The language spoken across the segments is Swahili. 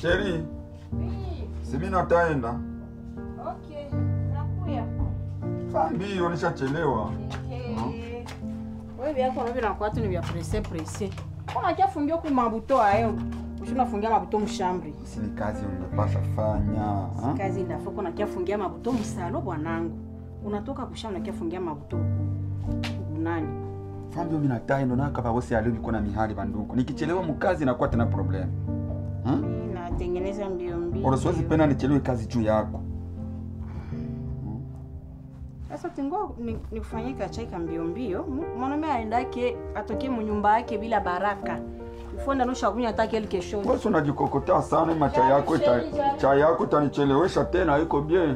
Sheri, Oui, si mimi nataenda. okay. Nakuya. Saa mbio nishachelewa. Eh, Wewe vyako navyo nakuwa tu ni vya presse presse. Kuna kia fungio ku mabuto ayo. Ushuna fungia mabuto mshambri. Si ni kazi unapasha fanya. ha? Kazi ndafo kuna kia fungia mabuto msalo bwanangu. Unatoka kushamba na kia fungia mabuto huku nani? Fambio mimi nataenda na kaba bosi alibi kuna mihali banduko. Nikichelewa mukazi nakuwa tena problem. Ha? Natengeneza mbio mbio. Ora siwezi penda nichelewe kazi juu yako. Sasa tingo ni- nikufanyie kachai ka mbio mbio. Mu- Mwanaume aendake atoke munyumba yake bila baraka. Ufonda no shakunya hata quelque chose. Wewe unajikokotea sana ima chai yako ita, chai yako itanichelewesha tena iko bien.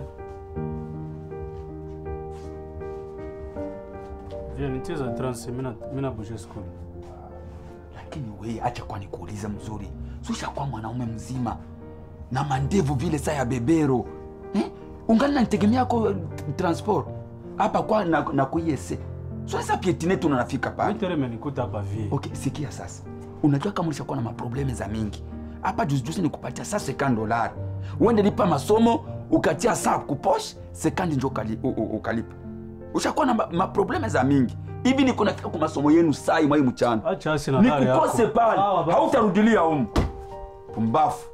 Viens, nicheza trance, mimi na mimi na bouger school. Lakini wewe acha kwa nikuulize mzuri. Susha kwa mwanaume mzima na mandevu vile saa ya bebero. Eh? Ungali nanitegemea kwa transport. Hapa kwa na, na kuyese. Sasa pietine tunafika pale. Mimi imenikuta hapa vie. Okay, sikia sasa. Unajua kama ulishakuwa na maprobleme za mingi. Hapa juzi juzi nikupatia saa sekandi dolari. Uende lipa masomo, ukatia saa kuposh, sekandi njo ukali, u- u- ukalipa. Ushakuwa na ma- maprobleme za mingi. Hivi niko nafika kwa masomo yenu saa hii mwai mchana. Acha asi na hali yako. Nikukose pale. Sawa, basi. Hautarudilia humu. Pumbafu.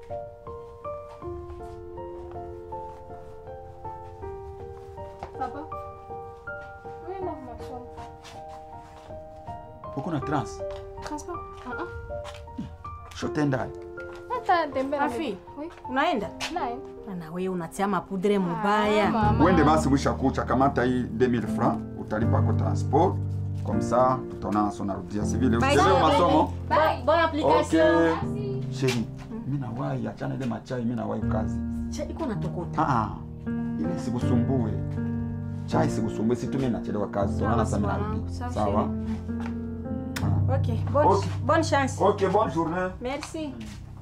Papa, wewe na masomo. Uko na trans. Transport? Ah ah. Shotenda. Hata tembea. Afi. Oui. Unaenda? Nae. Na wewe unatia mapudre mubaya. Mama. Uende basi mwisha kucha kamata hii 2000 francs utalipa kwa transport. Comme ça tutaonana sio narudia si vile. Bye. Usichelewe Bye. masomo. Bye. Bonne application. Okay. Sheri, mimi nawahi achana ile machai, mimi nawahi kazi. Cha iko natokota. Ah ah. Ile sikusumbue. Chai sikusumbue, si tu mimi nachelewa kazi. Tunaona sasa mimi narudi. Sawa, Sawa. OK, bonne Ok. bonne chance. OK, bonne journée. Merci.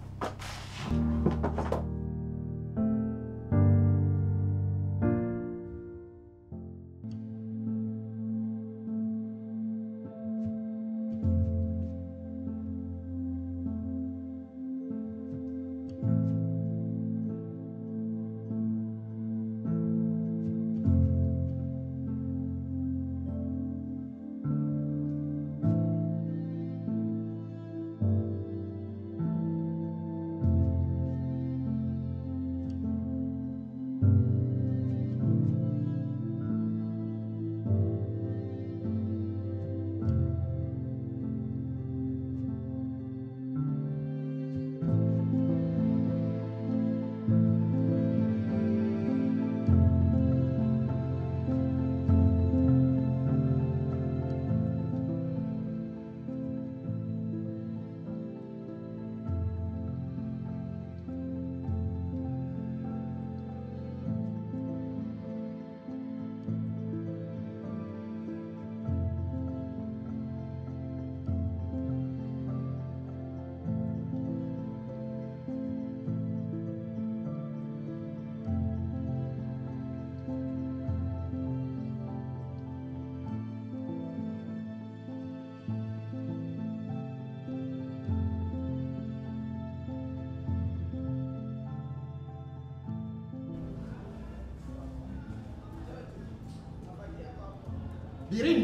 Birindo.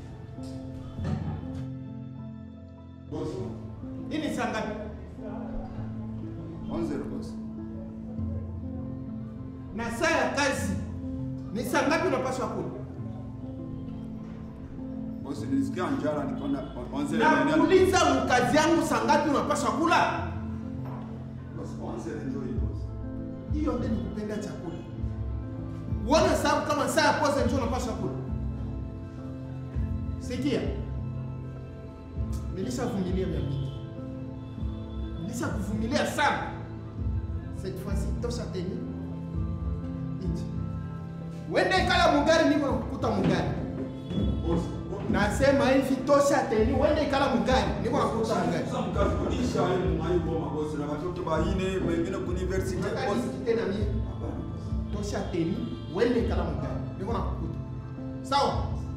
Hii ni saa ngapi? Na saa ya kazi ni saa ngapi unapaswa kula? Bosi, nilisikia njala nikaona onze Na kuuliza mkazi yangu saa ngapi unapaswa kula? Hiyo ndio nikupenda chakula. Uone sababu kama saa ya kwanza ndio unapaswa kula. Sikia. Nilishavumilia mia mbili. Nilishakuvumilia sana. Cette fois-ci tosha tena. Nje. Wende ikala mugari niko nakukuta mugari. Nasema hivi tosha tena. Wende ikala mugari niko nakukuta mugari. mkazikodisha mwaiboma bosi na watoto baine wengine kuniversity bosi. tena mie tosha teni wende kala mugari niko nakukuta sawa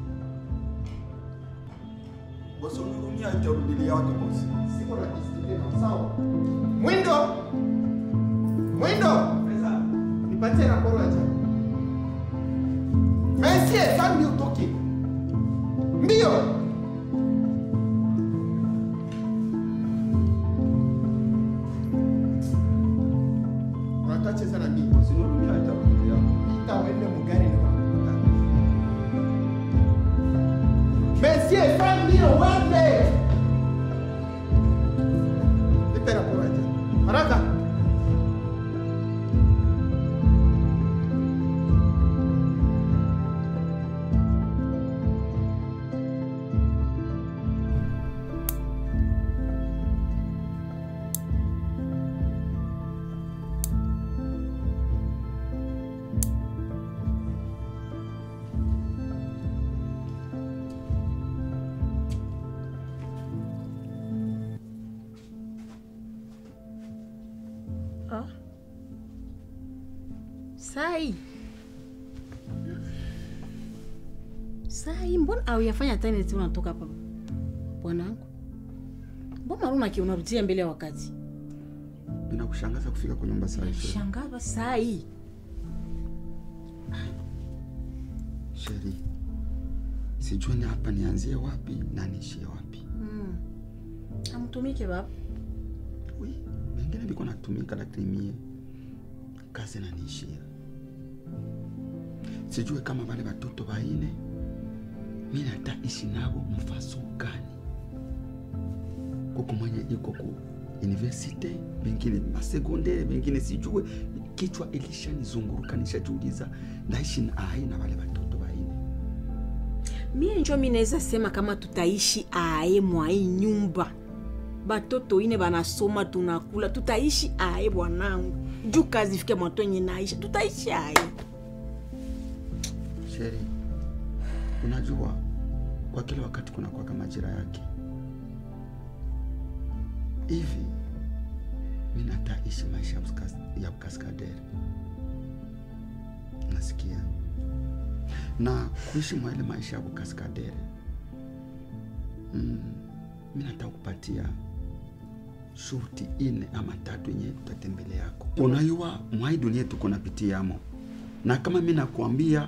Bosi unirumia itarudilia yake bosi. siko na discipline sawa mwindo Mwindo, nipatie raporo ya jana. Monsieur, fanya mbio utoke. Mbio. Unataka cheza na mimi? Ita uende mugari na makuta. Monsieur, fanya mbio uende. Nipe raporo ya jana. Haraka. Ah. Sai. Sai, mbona au yafanya tena eti unatoka hapa? Bwanangu. Mbona una kiona unarudia mbele ya wakati? Inakushangaza kufika kwa nyumba saa hizo. Shangaza sai. Sheri, sijui ni hapa nianzie wapi na niishie wapi. Mm. Amtumike baba. Wi, wengine biko natumika lakini mie kazi naniishia. Sijui kama wale watoto waine mi nataishi nabo mfaso gani. Kuko mwenye iko ku universite, bengine masekondere, bengine sijue. Kichwa ilishanizunguruka, nishajiuliza ndaishi na ai na wale watoto waine. Mie njo mi naweza sema kama tutaishi aye mwa hii nyumba. Batoto ine banasoma tunakula, tutaishi aye bwanangu. Juu kazi ifike mwato yenye naisha, tutaishi aye. Sheri, unajua kwa kila wakati kuna kwaka majira yake. Hivi mi nataishi maisha ya ukas- ya ukaskadere, nasikia na kuishi mwa ile maisha ya ukaskadere mm, mi nataka kupatia shurti ine ama tatu yenye tutatembele yako. Unayua mwai dunia tuko napitiamo, na kama mi nakwambia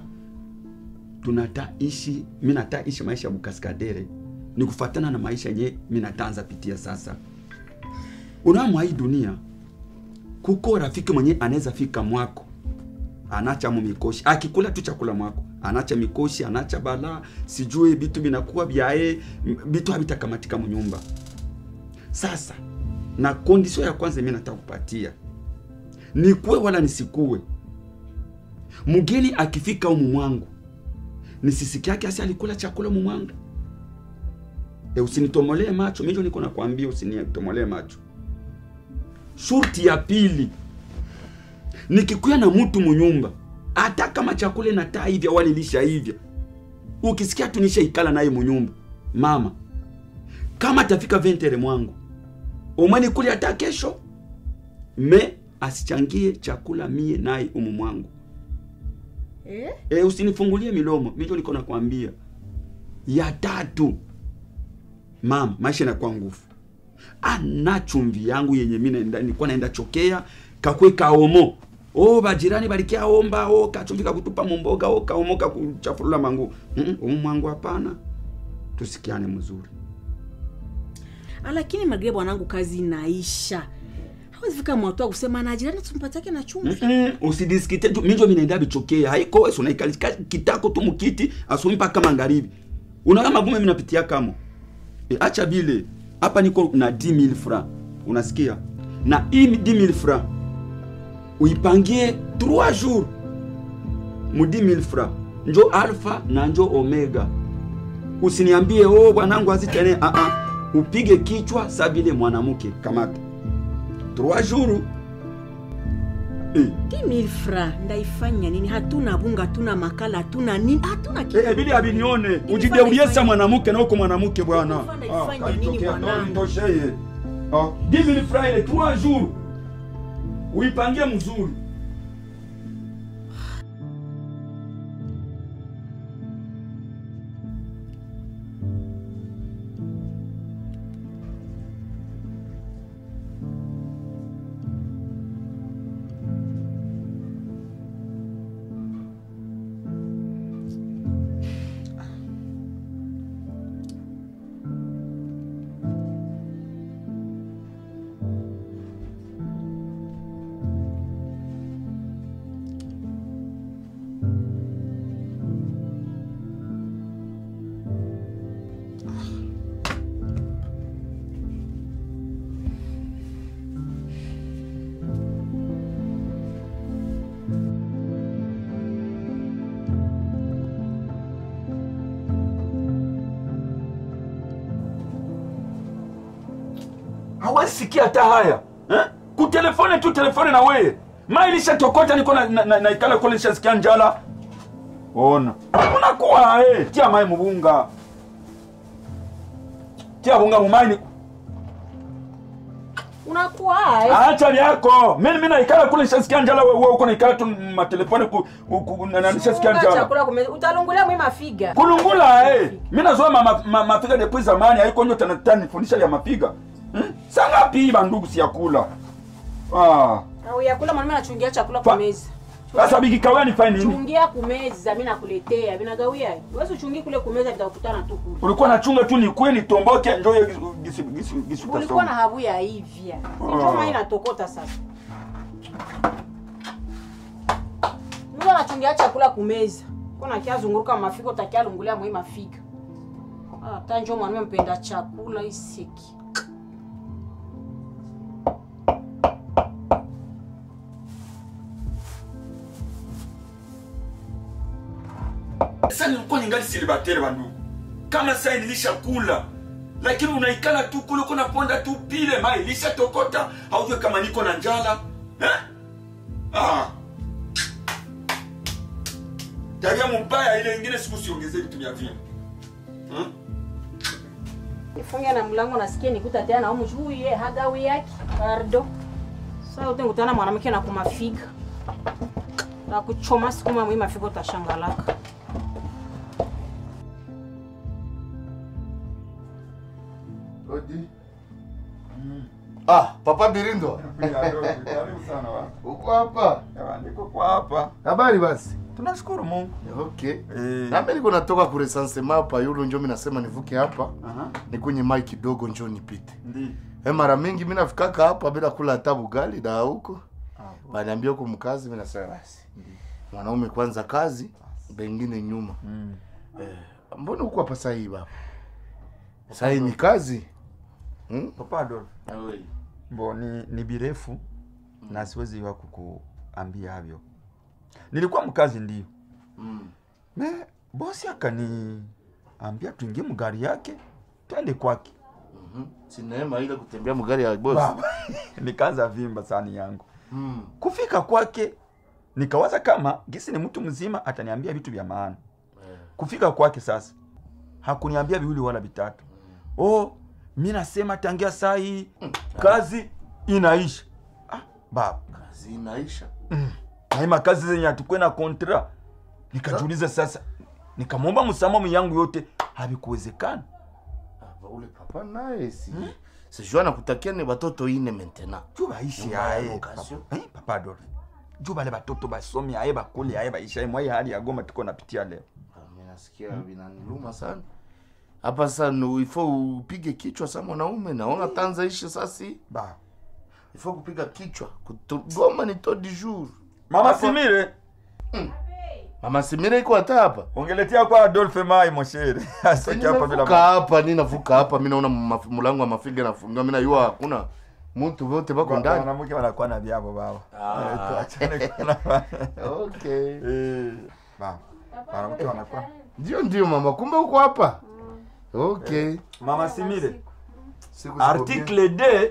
tunataishi mi nataishi maisha ya bukaskadere ni kufatana na maisha yenye mi nataanza pitia sasa. Unamwa hii dunia kuko rafiki mwenye anaweza fika mwako anacha mu mikoshi akikula tu chakula mwako anacha mikoshi anacha bala sijui vitu vinakuwa vyae vitu havitakamatika munyumba. Sasa na kondisio ya kwanza mimi nataka kupatia nikuwe wala nisikuwe, mgeni akifika umu mwangu nisisiki yake asi alikula chakula umu mwangu e, usinitomolee macho mijo, niko nakwambia usinitomolee macho. Shurti ya pili nikikuya na mtu munyumba, hata kama chakula inataa hivya wala ilisha hivya, ukisikia tu nisha ikala naye munyumba, mama, kama tafika ventere mwangu umweni kuli hata kesho, me asichangie chakula mie naye umu mwangu. Eh? E, usinifungulie milomo, mijo niko nakwambia. Ya tatu, mama, maisha inakuwa nguvu. Ana chumvi yangu yenye mimi naenda nilikuwa naenda chokea kakwe kaomo. Oh, bajirani balikia omba, oh, kachumvi kakutupa mumboga, oh, kaomo kakuchafurula mangu. Mm -mm, umu mwangu hapana. Tusikiane mzuri. Ah, Lakini magre bwanangu kazi inaisha. Hawezi fika mwato wa kusema na jirani tumpatake na chumvi. Mm-mm, usidiskite tu mijo minaenda bichokea haiko wewe unaikalika kitako tu mukiti asumi mpaka magharibi unaona magumu mimi napitia kama e, acha bile hapa niko na 10000 francs unasikia na hii 10000 francs uipangie 3 jours mu 10000 francs njo alpha na njo omega usiniambie oh bwanangu azitene a a upige kichwa sabile mwanamke kamata 3 jours eh 10000 francs ndaifanya nini? Hatuna bunga, hatuna makala, hatuna nini, hatuna kitu. Eh, bili abinione Nilifanya ujigeulie sa ifanye- mwanamke na uko mwanamke bwana. Nilifanya ifanye Ah, nini kalitokea bwanangu? ndo nitosheye. Ah, 10000 francs ile 3 jours. Uipangie mzuri. hawezi sikia hata haya eh? kutelefone tu telefone na weye ma ilishatokota niko na, na, na, naikala kule nishasikia njala ona unakuwa eh. tia mai mubunga tia bunga mumaini unakuwa ae acha vyako mimi mimi naikala kule nishasikia njala wewe wewe uko naikala tu matelefone ku, ku, ku, na, na nishasikia Funga njala chakula kumeza utalungulia mwi mafiga kulungula eh. mi nazoa ma, ma, ma, mafiga depuis zamani haiko nyo tena tena nifundisha ya mafiga hmm? sangapi bandugu siyakula ah. au yakula mwanaume anachungia chakula Pa- kumeza sasa bikikawia nifanye nini chungia kumeza mi nakuletea vinagawia wezi uchungi kule kumeza vitakutana tu kule ulikuwa nachunga tu nikwe nitomboke njo hiyo gisi- gisi- gisi ulikuwa na utasoma. habu ya hivya njoma inatokota sasa mtu anachungia chakula kumeza kona kiazunguruka mafika utakialungulia mwi mafiga hata njo mwanaume mpenda chakula iseki sasa nilikuwa ningali silibatere bandugu kama saa nilishakula lakini unaikala tu kule uko naponda tu pile mai ilishatokota haujue kama niko na njala eh? ah. tabia mubaya ile ingine siku siongezee vitu vya vile hmm? ifunge na mlango nasikia nikuta tena na umjuye hagawi yake pardo sasa utengutana mwanamke na kumafiga na kuchoma sukuma mwi mafiga utashangalaka Odi. Ah, Papa Birindo. Uko hapa? niko kwa hapa Habari basi. tunashukuru mungu Okay. Eh. Na mimi niko natoka ku recensement hapa yulo njo mimi nasema nivuke hapa. Aha. Ni kwenye mai kidogo njo nipite. Ndi. Eh, mara mingi mimi nafikaka hapa bila kula hata bugali na huko. Baniambia huko mkazi mimi nasema basi. Mwanaume kwanza kazi, bengine nyuma. Mm. Eh, mbona uko hapa sasa hivi baba? Sasa hii ni kazi. Hmm? Papa Adolf. Mbo ni, ni birefu na siwezi wa kukuambia havyo. Nilikuwa mkazi ndio. Mm. Me bosi akaniambia tuingie mgari yake twende kwake. Mhm. Si neema ile kutembea mgari ya boss. Baba. Nikaanza vimba sani yangu. Mm. Kufika kwake nikawaza kama gisi ni mtu mzima ataniambia vitu vya maana. Eh. Kufika kwake sasa hakuniambia viwili wala vitatu. Oh, mi nasema tangia saa hii kazi inaisha. Ah, baba Kazi inaisha. naima kazi zenye hatukwe na kontra nikajiuliza sasa nikamwomba msamamu yangu yote havikuwezekana Ah, ule papa naye si sijua nakutakia ni batoto ine maintenant. juu baishi Nyuma ya aye location. papa, eh, papa Adolf juu bale batoto basomi aye bakule aye baisha aye mwai hali ya Goma tuko napitia leo Ah, mimi nasikia vinaniluma sana. Hapa sasa no, ifo upige kichwa sa mwanaume naona tanza ishi sasa. ba Ifo kupiga kichwa. Kuto, Goma ni to du jour. mama Hapo- Simire Mama Simira iko hata hapa. ongeletea kwa Adolf mai moshere asiki hapa bila Nimevuka hapa, ni navuka hapa, mimi naona maf- mlango wa mafiga nafungiwa, mimi najua hakuna mtu wote bako ndani. wanamke wanakuwa na vyabo baba Ah. Eh, tuachane kuna Okay. eh ba wanamke wanakuwa Ndio ndio mama, kumbe uko hapa. Okay. mama Simire Siku ziko article D bien.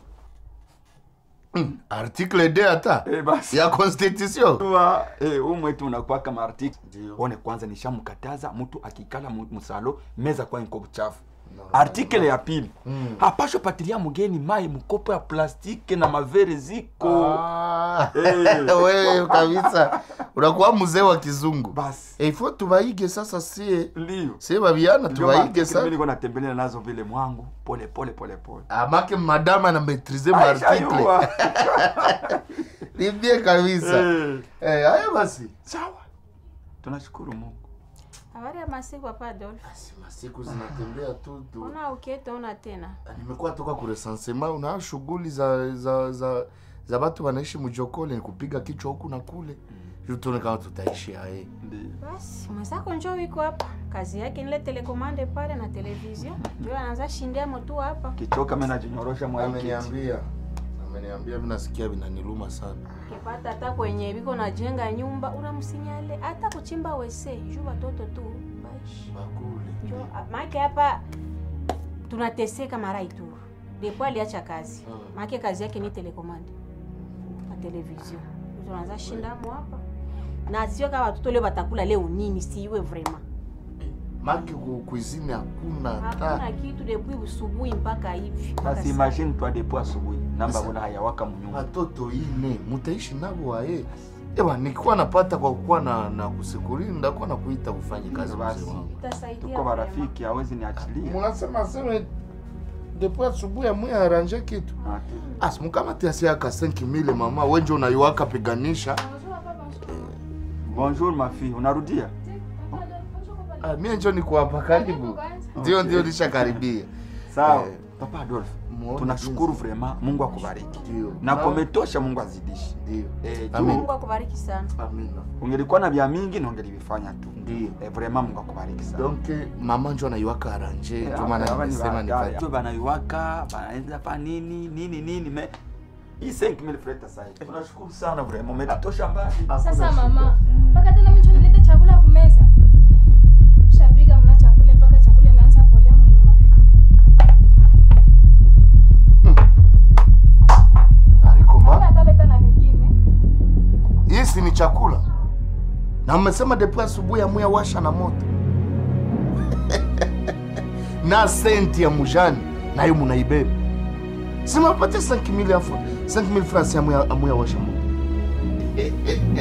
Article D hata eh basi ya constitution. Tua, eh, huu mwetu unakuwa kama article Ndio. one kwanza nishamkataza mtu akikala mu- musalo meza kwa nko buchafu No, artikele ya pili Mm. hapasho patilia mgeni mai mkopo ya plastiki na mavere ziko Ah. Eh. Wewe kabisa unakuwa mzee wa kizungu. basi Eh, ifo tubaige sasa sie. ndio Sie babiana Ndio tubaige maartikele sasa. mimi niko natembelea nazo vile mwangu pole pole pole pole Amake madama na maîtriser Aisha article. yua. Ni bien kabisa. Eh, Eh, haya basi. sawa tunashukuru mungu Habari ya masiku hapa Adolf. Basi masiku zinatembea tu tu. Ona uketaona tena. Nimekuwa toka ku recensement una shughuli za za za za watu wanaishi mjokole ni kupiga kichwa huku na kule. Mm. Tuone kama tutaishi haye. ndio Basi mwenzako njoo iko hapa. Kazi yake nile telekomande pale na television. Ndio anaanza shindia motu hapa. kichoka mimi najinyorosha mwaiki Ameniambia. Ameniambia mimi nasikia vinaniluma sana. Ukipata hata kwenye biko najenga nyumba unamsinyale hata kuchimba wese. Juu watoto tu. Baishi. Bakule. Njoo maana hapa tunateseka mara itu. depo aliacha kazi maake kazi yake ni telekomande na televizio tunaanza shindamo hapa na sio kama watoto leo batakula leo nini siwe vraiment maki ku cuisine hakuna hakuna hata kitu depuis usubuhi mpaka hivi mpaka basi sasa. imagine twa depo asubuhi namba bona hayawaka mnyumba watoto ine mutaishi navo waye ewa nikiwa napata kwa kuwa na, na kusikuri ndakuwa na kuita ufanye kazi Basi. mzee wangu Itasaidia tuko vraiment. marafiki hawezi niachilia munasema seme depo asubuhi amwe aranje kitu Ah, tu- as mukamati asiaka 5000 mama wenje unaiwaka piganisha bonjour ma fille unarudia ah, mie njo niko hapa karibu ndio ndio nishakaribia sawa Eh, papa adolf muone tunashukuru vraiment mungu akubariki Ndio. na Na- kumetosha mungu azidishi ndio Eh, juu Amen. mungu akubariki sana amina ungelikuwa na vya mingi na ungelivifanya tu ndio eh, vraiment mungu akubariki sana donc mama njo anaiwaka aranje Eh, ndio maana hapa ni nimesema baadaye. nipate Tu banaiwaka banaenda pa nini nini nini me hii 5000 francs sasa hivi tunashukuru sana vraiment umetosha mbali Sasa mama, mpaka tena mimi nilete chakula kumeza. Shapiga mna chakula mpaka chakula inaanza polea muma. aliko Mama mama ataleta na lingine. hii si ni chakula na mmesema depo asubuhi amuya washa na moto na senti ya mujani nayo munaibeba simapate 5000 afu 5000 francs amuya amuya washa moto